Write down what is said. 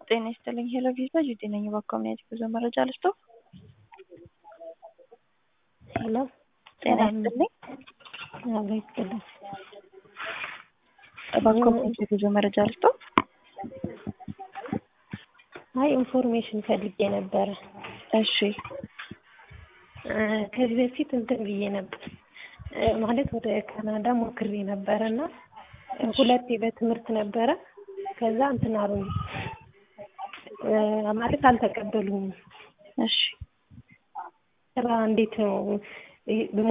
ጤና ይስጥልኝ ሄሎ ቪዛ ጁቲ ነኝ። በኮሚኒቲ ጉዞ መረጃ ልስጦ። ሄሎ ጤና ይስጥልኝ አብሮ ይስጥልኝ። በኮሚኒቲ ጉዞ መረጃ ልስጦ። አይ ኢንፎርሜሽን ፈልጌ ነበረ። እሺ ከዚህ በፊት እንትን ብዬ ነበር ማለት ወደ ካናዳ ሞክሬ ነበረ እና ሁለቴ በትምህርት ነበረ። ከዛ እንትን አሉኝ ማለት አልተቀበሉኝም። እሺ ስራ እንዴት ነው